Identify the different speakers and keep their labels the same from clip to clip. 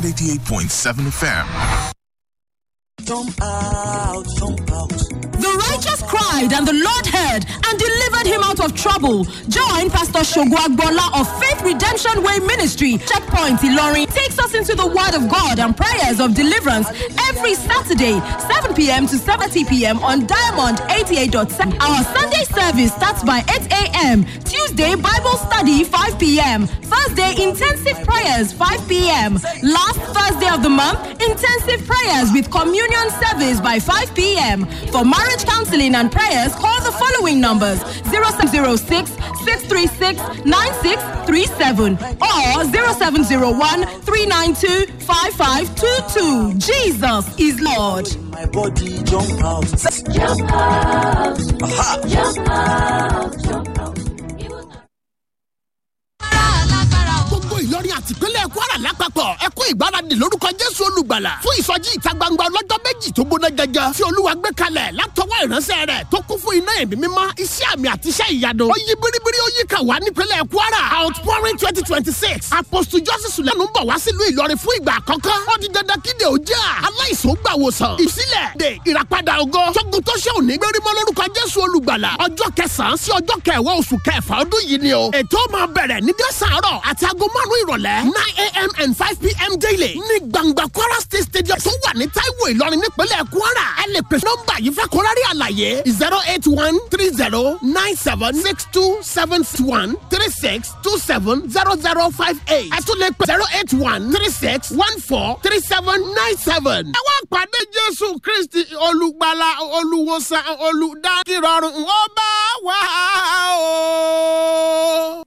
Speaker 1: 88.7 FM.
Speaker 2: Jump out, jump out.
Speaker 3: The righteous cried, and the Lord heard and delivered him out of trouble. Join Pastor Shogwagbola of Faith Redemption Way Ministry, Checkpoint Ilorin, takes us into the Word of God and prayers of deliverance every Saturday, 7 p.m. to 7:30 p.m. on Diamond 88.7. Our Sunday service starts by 8 a.m. Tuesday Bible study 5 p.m. Thursday intensive prayers 5 p.m. Last Thursday of the month intensive prayers with communion service by 5 p.m. For marriage counseling and prayers, call the following numbers 0706 636 9637 or 0701 392 5522. Jesus is Lord.
Speaker 2: My body jump out.
Speaker 4: Jump out. Jump out. Jump out.
Speaker 5: gbogbo ìlọrin àtìpínlẹ̀ kwara lápapọ̀ ẹ kú ìgbáradì lórúkọ jésù olùgbàlà fún ìsọjí ìta gbangba ọlọ́jọ́ méjì tó gbóná gẹ́gẹ́ tí olúwa gbé kalẹ̀ látọwọ́ ìránṣẹ́ rẹ̀ tó kún fún iná ẹ̀mí mímọ́ iṣẹ́ àmì àti iṣẹ́ ìyanu ó yí biribiri ó yí kà wá nípínlẹ̀ kwara outpouring twenty twenty six apostle joseph sulenu ń bọ̀ wá sílùú ìlọrin fún ìgbà àkọ́kọ́ ó di dandan kíde òjá aláìsàn gbà wòsàn ìsílẹ̀ de ìràpadà ògo tógun tó ṣe òní gbérímọ́ lórúkọ jésù olùgbàlà ọjọ́ kẹsàn-án sí ọjọ́ kẹwàá oṣù kẹfà ọdún yìí ni o ètò máa bẹ̀rẹ̀ ní dẹ́sàárọ̀ àti aago márùn-ún ìrọ̀lẹ́ nine a.m. and five p.m. daily ní gbangba kwara state stadium tó wà ní taiwo ìlọrin nípínlẹ̀ kwara ẹ lè pèsè nọ́mbà yìí fẹ́ kórárí àlàyé zero eight one three zero nine seven six two seven one three six two seven zero zero five eight ẹ tún lè pè zero eight one three six one four three seven nine seven. ẹ wá pàdé jésù kristi olùgbàlà olùwòsàn olùdákìrọ̀rùn ó bá wà ó.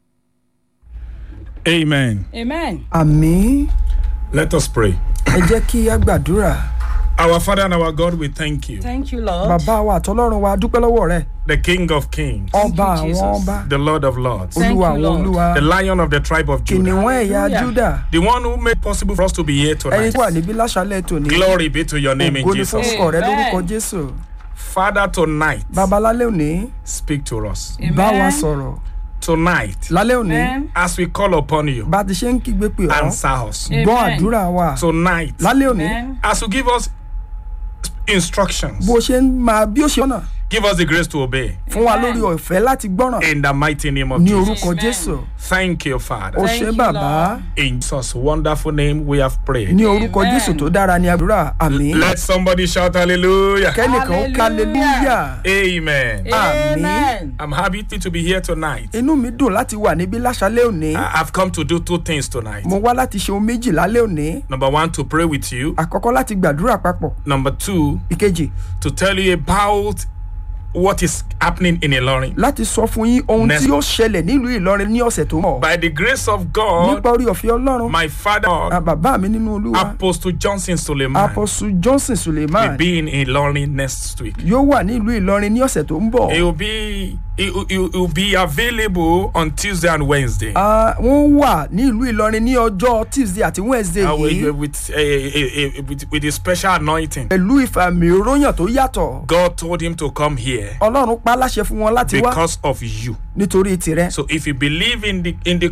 Speaker 6: Amen.
Speaker 7: Amen.
Speaker 8: àmì
Speaker 6: Let us pray.
Speaker 8: ẹ jẹ́ kí á gbàdúrà
Speaker 6: Our Father and our God, we thank you.
Speaker 7: Thank you, Lord.
Speaker 8: bàbá wa àtọlọ́run wa dúpẹ́ lọ́wọ́ rẹ
Speaker 6: The King of Kings,
Speaker 8: ọba
Speaker 7: you,
Speaker 8: àwọn
Speaker 7: Jesus.
Speaker 8: ọba
Speaker 6: the Lord of Lords,
Speaker 7: Thank
Speaker 8: olúwa
Speaker 7: you,
Speaker 8: àwọn
Speaker 7: Lord.
Speaker 8: olúwa
Speaker 6: the Lion of the tribe of Judah,
Speaker 8: kìnìún ẹ̀yà
Speaker 7: Hallelujah.
Speaker 8: júdà
Speaker 6: the one who made possible for us to be here
Speaker 8: ẹni
Speaker 6: tonight.
Speaker 8: tó wà níbí láṣálẹ̀ tòní
Speaker 6: Glory be to your name in
Speaker 8: ògo ni fún
Speaker 6: Jesus.
Speaker 8: orúkọ rẹ
Speaker 7: Amen.
Speaker 8: lórúkọ jésù
Speaker 6: Father, tonight,
Speaker 8: bàbá lálẹ́ òní
Speaker 6: speak to us.
Speaker 8: bá wa
Speaker 7: Amen.
Speaker 8: sọ̀rọ̀
Speaker 6: Tonight,
Speaker 8: lálẹ́ òní
Speaker 7: Amen.
Speaker 6: as we call upon you,
Speaker 8: bá a ti ṣe ń kígbe pè ọ́
Speaker 6: answer us.
Speaker 8: gbọ́
Speaker 7: Amen.
Speaker 8: àdúrà wa
Speaker 6: Tonight,
Speaker 8: lálẹ́ òní
Speaker 7: Amen.
Speaker 6: as you give us instructions,
Speaker 8: bó ṣe ń máa bí ó ṣe ọ̀nà
Speaker 6: give us the grace to obey.
Speaker 8: fún wa
Speaker 7: Amen.
Speaker 8: lórí ọ̀fẹ́ láti gbọ́ràn
Speaker 6: In the mighty name of
Speaker 8: ní
Speaker 6: Jesus.
Speaker 8: orúkọ
Speaker 7: Amen.
Speaker 8: jésù
Speaker 6: Thank you,
Speaker 8: ó
Speaker 6: Father.
Speaker 7: Thank
Speaker 8: ṣe
Speaker 7: you,
Speaker 8: bàbá
Speaker 7: Lord.
Speaker 6: In Jesus' wonderful name, we have prayed.
Speaker 8: ní orúkọ
Speaker 7: Amen.
Speaker 8: jésù tó dára ní àdúrà àmì
Speaker 6: Let somebody shout hallelujah.
Speaker 8: kẹ́nìkan
Speaker 7: Hallelujah.
Speaker 8: kálẹ́lúyà
Speaker 6: Amen.
Speaker 7: Amen.
Speaker 6: I'm happy to be here tonight.
Speaker 8: inú mi dùn láti wà níbí láṣálẹ́ òní
Speaker 6: I- I've come to do two things tonight.
Speaker 8: mo wá láti ṣe ohun méjì lálẹ́ òní
Speaker 6: Number one, to pray with you.
Speaker 8: àkọ́kọ́ láti gbàdúrà papọ̀
Speaker 6: Number two,
Speaker 8: ìkejì
Speaker 6: to tell you about what is happening in Ilorin.
Speaker 8: láti sọ fún yín ohun
Speaker 6: Next.
Speaker 8: tí yóò ṣẹlẹ̀ nílùú ìlọrin ní ọ̀sẹ̀ tó mọ̀
Speaker 6: By the grace of God,
Speaker 8: nípa orí ọ̀fẹ́ ọlọ́run
Speaker 6: my father,
Speaker 8: à, bàbá mi nínú olúwa
Speaker 6: Apostle Johnson Suleiman,
Speaker 8: apọ̀sù johnson
Speaker 6: will
Speaker 8: suleiman
Speaker 6: be in Ilorin next week.
Speaker 8: yóò wà nílùú ìlọrin ní ọ̀sẹ̀ tó ń bọ̀
Speaker 6: He will be he will, he will- he will be available on Tuesday and Wednesday.
Speaker 8: Ah, wọ́n wà ní ìlú ìlọrin ní ọjọ́ tuesday àti wednesday
Speaker 6: Uh, with,
Speaker 8: yìí
Speaker 6: with, a, a, a, with, with a special anointing.
Speaker 8: pẹ̀lú ìfàmì òróyàn tó yàtọ̀
Speaker 6: God told him to come here
Speaker 8: ọlọ́run pa á láṣẹ fún wọn láti wá
Speaker 6: because of you.
Speaker 8: nítorí tirẹ̀
Speaker 6: So if you believe in the in the